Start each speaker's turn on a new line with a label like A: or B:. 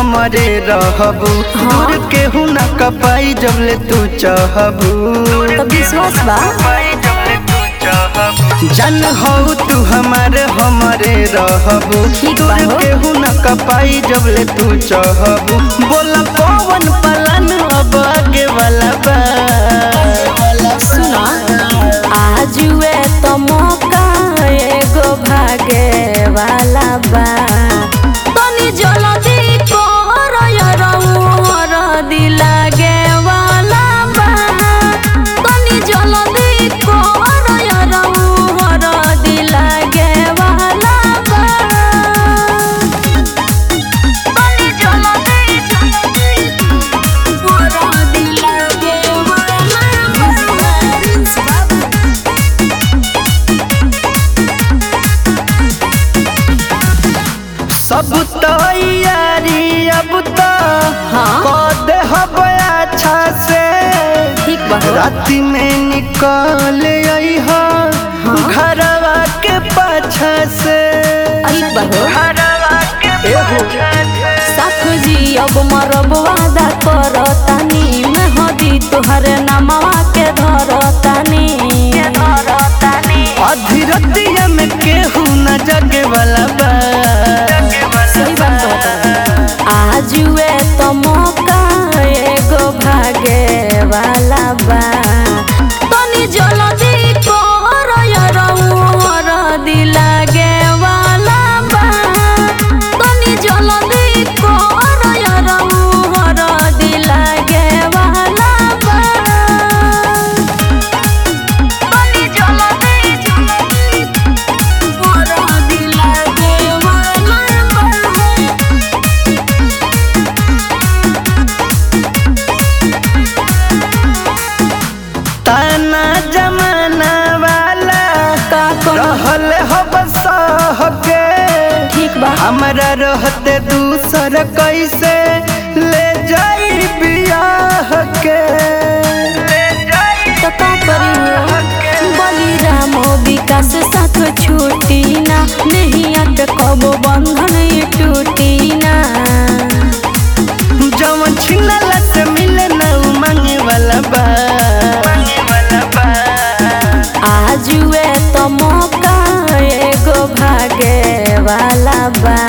A: हमरे रहबू दूर केहू न कपाई जब ले तू चाहबू
B: तो विश्वास बा
A: जन हो तू हमारे हमरे रहबू
B: ठीक बा
A: दूर
B: हो।
A: केहू न कपाई जब ले तू चाहबू बोला पवन पलन अब आगे वाला बा
B: सुना आजुए तो मौका एगो भागे वाला बा तनी जल्दी कर यरऊ हर दिलागे वाला बा तनी जल्दी कर यरऊ हर दिलागे वाला बा तनी जल्दी जल्दी हर दिलागे वाला बा
A: सब तैयारी अब तो
B: हाँ।
A: कर दे हब अच्छा से
B: ठीक बा हो।
A: राति में निकल आई हो घरवा के पाछा से
B: ठीक बा हो।
A: घरवा के पाछा से
B: साथ जी अब मरब वादा करतानी मेहदी तोहरे नामवा के धरतानी
A: अधीरतिया में केहू न जगे वाला बा
B: सही बात कहता आजुए तो मौका एगो भागे वाला बा तनी जल्दी कर यरऊ हर दिलागे वाला बा तनी जल्दी कर यरऊ हर दिलागे वाला बा तनी जल्दी जल्दी हर दिलागे वाला बा
A: ताना जमाना वाला
B: का करो
A: रहल हब सह के
B: ठीक बा
A: हमरा रहते दूसर कैसे ले जाई बियाह के
B: तो का करी बलिराम विकास साथ छूटी ना नहीं अट कबो बंधन ये टूटी ना
A: जवन छिनला से मिले ना उ मांगे वाला बा
B: आजुए तो मौका एगो भागे वाला बा